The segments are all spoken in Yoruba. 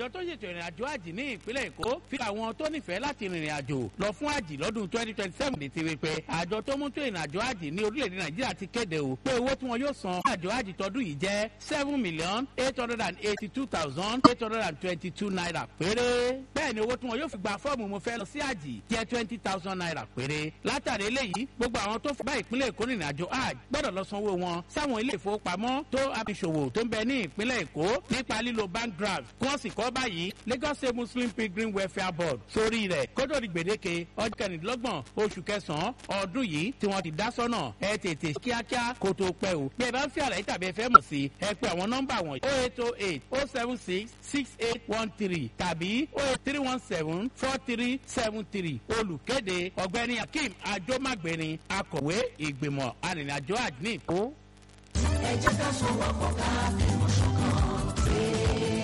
àjọ tó ṣètò ìrìn àjò àjì ní ìpínlẹ̀ èkó fi àwọn tó nífẹ̀ẹ́ láti rìnrìn àjò lọ fún àjì lọ́dún twenty twenty seven ní tiri pé àjọ tó mú tó ìrìn àjò àjì ní orílẹ̀-èdè nàìjíríà ti kéde o pé owó tí wọn yóò san àjò àjì tọdún yìí jẹ́ seven million eight hundred and eighty two thousand eight hundred and twenty two naira péré bẹ́ẹ̀ ni owó tí wọn yóò fi gba fọ́ọ̀mù mo fẹ́ lọ sí àjì jẹ́ twenty thousand naira péré látàrí eléyìí gbogbo àwọn tó bá ìpínlẹ̀ èkó rìnrìn àjò àjì gbọ́dọ̀ lọ sanwó wọn sáwọn ilé ìfowópamọ́ tó abiṣòwò tó ń bẹ ní ìpínlẹ̀ èkó nípa lílo bank draft kí wọ́n sì kọ́ báyìí lagos state muslim pilgrim welfare board sórí rẹ̀ kótó di gbèdéke ọjọ́ kẹrìndínlọ́gbọ̀n oṣù kẹsàn-án ọdún yìí tí wọ́n ti dá sọ́nà ẹ tètè kíákíá kó tó pẹ́ o bí ẹ bá ń fi àlàyé tàbí ẹ fẹ́ mọ̀ sí ẹ pé àwọn nọ́mbà wọ̀nyí oh eight oh eight oh seven six six eight one three tàbí oh eight three one seven four three seven three olùkéde ọ̀gbẹ́ni akeem ajomagbeni akọ̀wé ìgbìmọ̀ arìnrìnàjò àdínìkó. ẹ jẹ́ ká sọ̀rọ̀ ká fìmọ̀ ṣọ̀kan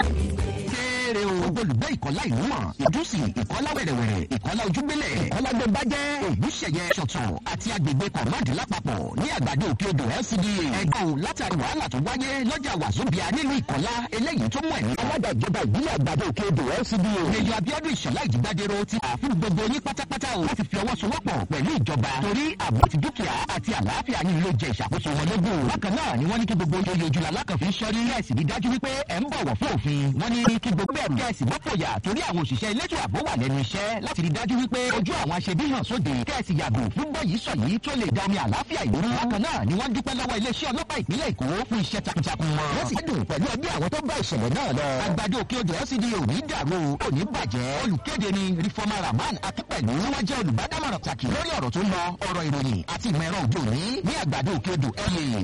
kéré o. olùgbé ìkọ́lá ìlú mọ̀ ìdúsì ìkọ́lá wẹ̀rẹ̀wẹ̀rẹ̀ ìkọ́lá ojúgbélẹ̀ ìkọ́lá gbẹ̀bàjẹ́ ògúnṣẹ̀yẹ ṣọ̀tàn àti agbègbè kọ̀mọ́dì lápapọ̀ ní àgbàdo òkè odò lcda. ẹ̀gbọ́n o látàrí wàhálà tó wáyé lọ́jà wàzóbíà nílùú ìkọ́lá eléyìí tó mú ẹ̀mí. alága ìjọba ìbílẹ̀ àgbàdo òkè odò lcda. lèyọ abiodun ìṣọ̀lá ìjìgbádẹ́rọ ti àfún gbogbo yín pátápátá o láti fi ọwọ́ sowọ́pọ̀ pẹ̀lú ìjọba torí ààbò ti dúkìá àti àlàáfíà yín ló jẹ ìṣàkóso wọn lógún. bákan náà ni wọ́n ní kí gbogbo oyè ojúlá alákànfin sọ́rí kẹ́sì rí dájú wípé ẹ̀ ń bọ̀wọ̀ fún òfin. wọ́n ní kí gbogbo ẹ̀ kẹ́sì mọ́pòyà torí àwọn òṣìṣẹ́ elétò ààbò wà lẹ́nu iṣẹ́ láti rí dájú wípé ojú àwọn aṣebí hàn sóde kẹ́sì yàgò fún bọ́yìí sọ yìí tó lè dá omi àlàáfíà ìlú. bákan náà ni wọ́n dúpẹ́ lọ́wọ́ iléeṣẹ́ ọlọ́pàá ìpínlẹ̀ èkó fún iṣẹ́ takuntakun wọn. wọ́n sì dùn pẹ̀lú ẹbí àwọn tó bá ìṣẹ̀lẹ̀ náà lọ. àgbàdo òkè odò lcd ò ní dàrú ò ní bàjẹ́. olùkéde ni rifọ́mà rahman akínpẹ̀lú wọ́n jẹ́ olùbádámọ̀ràn pàtàkì lórí ọ̀rọ̀ tó ń lọ ọ̀rọ̀ ìròyìn àti ìmọ̀ ẹ̀rọ òde òní ní àgbàdo òkè odò ẹ̀yẹ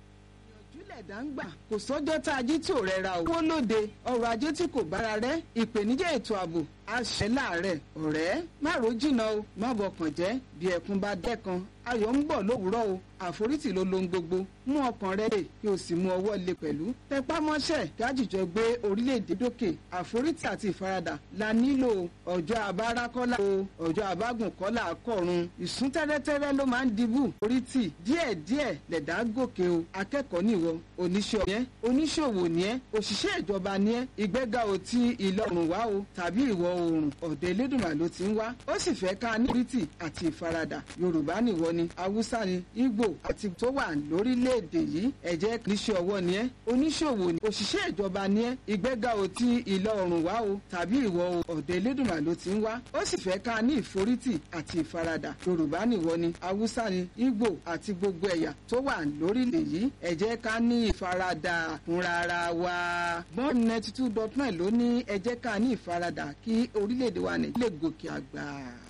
ẹ̀dá ń gbà kò sọ́jọ́ tá a jí tí ò rẹra o. owó lóde ọrọ̀ ajé tí kò bára rẹ̀ ìpèníjà ètò ààbò àṣẹ láàrẹ̀ ọ̀rẹ́ má ro jìnnà o má bọkàn jẹ́ bí ẹkún bá dẹ́kan ayọ̀ ń bọ̀ lówùúrọ̀ o àforítì ló lohun gbogbo mú ọkàn rẹ lè kí o sì mú ọwọ́ lé pẹ̀lú tẹpá mọ́ṣẹ́ gájìjọ gbé orílẹ̀-èdè dókè àforítì àti ìfaradà la nílò ọjọ́ àbára kọ́lá o ọjọ́ àbágùn kọ́lá kọ̀run ìsún tẹ́rẹ́tẹ́rẹ́ ló máa ń dibú orítì díẹ̀díẹ̀ lẹ̀dá gòkè o akẹ́kọ̀ọ́ nìwọ oníṣẹ́ ọ̀yẹ́ oníṣòwò ni ẹ́ òṣìṣẹ́ ìjọba ni ẹ́ ìgbéga ò ti ìlọrùn wá o tàbí ìwọ̀ oòrùn ọ̀dọ̀ elédùnmá ló ti ń wá ó sì fẹ́ ká ní orítì àti ìfaradà yorùbá nìwọ ni haúsá ni ìgbò àti tó wà lórílẹ̀‐èdè yìí ẹ̀jẹ̀ níṣẹ́ ọwọ́ ni ẹ́ oníṣòwò ni òṣìṣẹ́ ìjọba ni ẹ́ ìgbéga ò ti ìlọ oòrùn wá o tàbí ìwọ̀ ọ̀dọ̀ elédùnmá ló ti ń wá ó sì fẹ́ ká ní ìforítì àti ìfaradà yorùbá nìwọ ni haúsá ni ìgbò àti gbogbo ẹ̀yà tó wà lórílẹ̀ yìí ẹ̀jẹ̀ ká ní ìfaradà fúnra wa bọ́ọ̀n ninety two dot nine ló ní ẹ̀jẹ̀ ká ní ìfaradà kí orílẹ̀-èdè wa nàìjíríà lè gòkè àgbà.